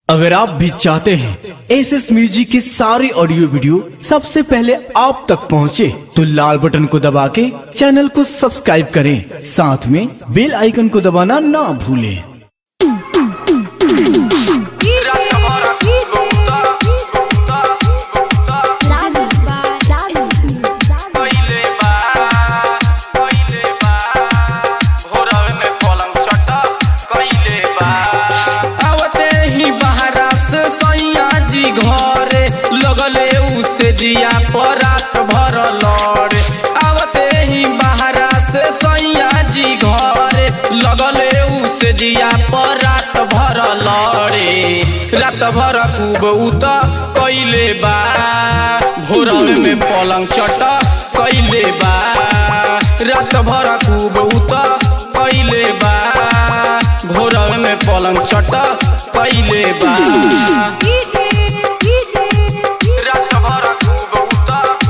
अगर आप भी चाहते हैं एस एस म्यूजिक की सारी ऑडियो वीडियो सबसे पहले आप तक पहुंचे, तो लाल बटन को दबा के चैनल को सब्सक्राइब करें साथ में बेल आइकन को दबाना ना भूलें पहिले बा पहिले बा भोरवे में पलंग चटा कइले बा आवते ही बहरा से सैया जी घरे लगले उसे जिया पर रात भर लड़े आवते ही बहरा से सैया जी घरे लगले उसे जिया पर रात भर लड़े रात भर खूब उत कइले बा भोरवे में पलंग चटा कइले बा रात भर खूब उत कइले बा भोरवे में पलंग चटा कइले बा रात भर खूब उत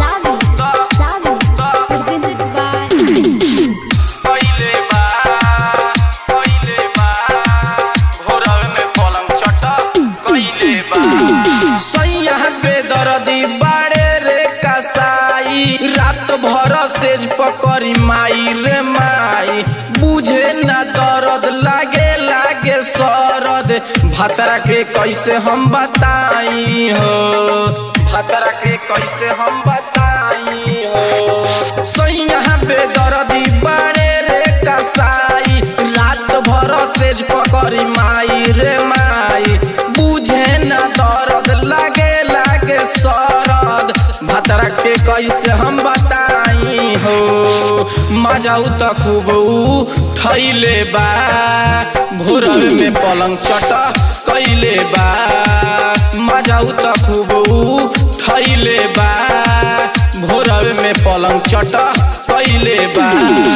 कइले बा कइले बा भोरवे में पलंग चटा कइले बा सैया पे दर्दी बाड़े रे कसाई रात भर सेज पकड़ी माई रे माई बुझे ना दर्द लागे लागे सरद भतरा के कैसे हम बताई हो भतरा के कैसे हम बताई हो सैया पे दर्दी बाड़े रे कसाई रात भर सेज पकड़ी माई रे माई बुझे ना दर्द लागे लागे सरद भतरा के कैसे हम बताई हो मजाऊ त खूब थैले बा भोरवे में पलंग चटा कैले बा मजाऊ त खूब थैले बा भोरवे में पलंग चटा कैले बा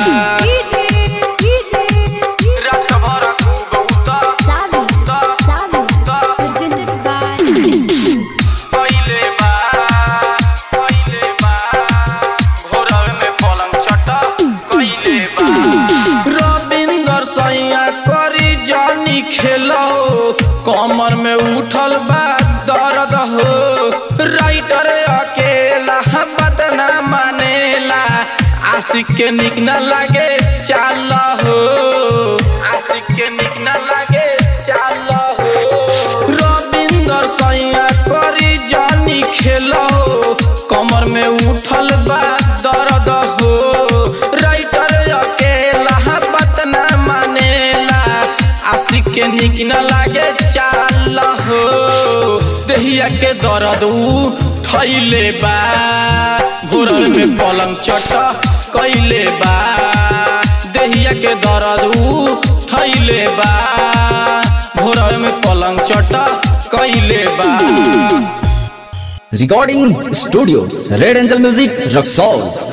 रात भर खूब उता कइले बा कइले बा भोरवे में पलंग चटा कइले बा रविंदर सैया करी जानी खेलो कमर में उठल बा दर्द हो राइटर अकेला बात ना मानेला आशिक के निक न लागे चाल हो आशिक के निक न लागे चाल हो रविंदर सैया करी जानी खेलो कमर में उठल बा दर्द हो राइटर अकेला बात ना मानेला आशिक के निक न लागे चाल हो देहिया के दर्द उ थैले बा भोरवे में पलंग चटा कैले बा देहिया के दर्द उ थैले बा भोरवे में पलंग चटा कैले बा recording studio red angel music Raxaul